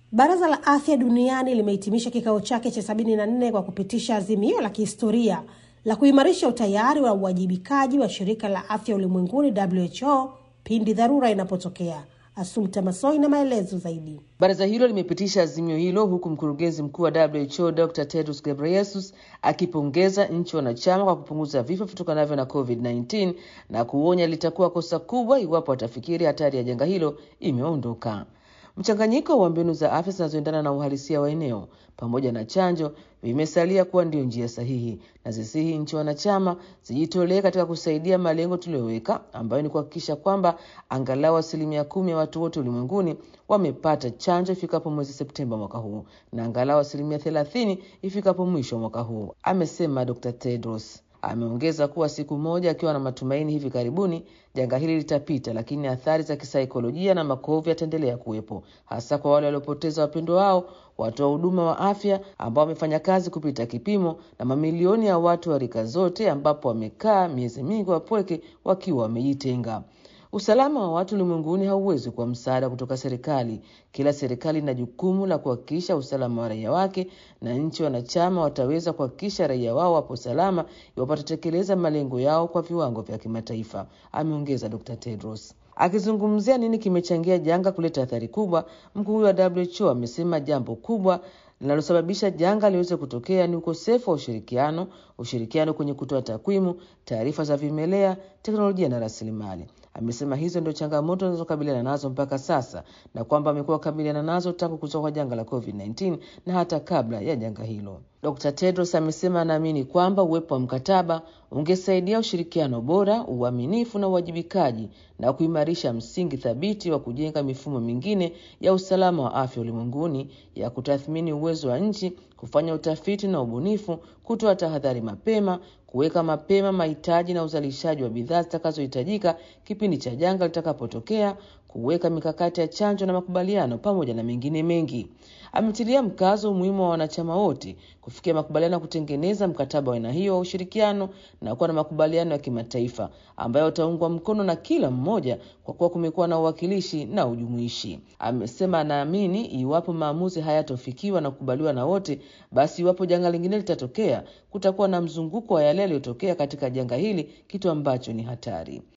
Baraza la Afya Duniani limehitimisha kikao chake cha 74 kwa kupitisha azimio la kihistoria la kuimarisha utayari wa uwajibikaji wa shirika la afya ulimwenguni WHO pindi dharura inapotokea. Asumta Masoi na maelezo zaidi. Baraza hilo limepitisha azimio hilo huku mkurugenzi mkuu wa WHO Dr. Tedros Ghebreyesus akipongeza nchi wanachama kwa kupunguza vifo vitokanavyo na COVID-19 na kuonya litakuwa kosa kubwa iwapo watafikiri hatari ya janga hilo imeondoka. Mchanganyiko wa mbinu za afya zinazoendana na uhalisia wa eneo pamoja na chanjo vimesalia kuwa ndio njia sahihi, na zisihi nchi wanachama zijitolee katika kusaidia malengo tuliyoweka, ambayo ni kuhakikisha kwamba angalau asilimia kumi ya watu wote ulimwenguni wamepata chanjo ifikapo mwezi Septemba mwaka huu na angalau asilimia thelathini ifikapo mwisho wa mwaka huu, amesema Dr. Tedros. Ameongeza kuwa siku moja akiwa na matumaini hivi karibuni janga hili litapita, lakini athari za kisaikolojia na makovu yataendelea kuwepo, hasa kwa wale waliopoteza wapendwa wao, watoa huduma wa afya ambao wamefanya kazi kupita kipimo, na mamilioni ya watu wa rika zote, ambapo wamekaa miezi mingi wapweke wakiwa wamejitenga. Usalama wa watu ulimwenguni hauwezi kuwa msaada kutoka serikali. Kila serikali ina jukumu la kuhakikisha usalama wa raia wake, na nchi wanachama wataweza kuhakikisha raia wao wapo salama iwapo watatekeleza malengo yao kwa viwango vya kimataifa, ameongeza Dr. Tedros. Akizungumzia nini kimechangia janga kuleta athari kubwa, mkuu huyo wa WHO amesema jambo kubwa linalosababisha janga liweze kutokea ni ukosefu wa ushirikiano, ushirikiano kwenye kutoa takwimu, taarifa za vimelea, teknolojia na rasilimali. Amesema hizo ndio changamoto zinazokabiliana nazo mpaka sasa na kwamba amekuwa wakabiliana nazo tangu kutoka kwa janga la COVID-19 na hata kabla ya janga hilo. Dr. Tedros amesema anaamini kwamba uwepo wa mkataba ungesaidia ushirikiano bora, uaminifu na uwajibikaji na kuimarisha msingi thabiti wa kujenga mifumo mingine ya usalama wa afya ulimwenguni ya kutathmini uwezo wa nchi, kufanya utafiti na ubunifu, kutoa tahadhari mapema, kuweka mapema mahitaji na uzalishaji wa bidhaa zitakazohitajika kipindi cha janga litakapotokea, kuweka mikakati ya chanjo na makubaliano, pamoja na mengine mengi. Ametilia mkazo umuhimu wa wanachama wote kufikia makubaliano ya kutengeneza mkataba wa aina hiyo wa ushirikiano na kuwa na makubaliano ya kimataifa ambayo utaungwa mkono na kila mmoja, kwa kuwa kumekuwa na uwakilishi na ujumuishi. Amesema anaamini iwapo maamuzi hayatofikiwa na kukubaliwa na wote, basi iwapo janga lingine litatokea, kutakuwa na mzunguko wa yale yaliyotokea katika janga hili, kitu ambacho ni hatari.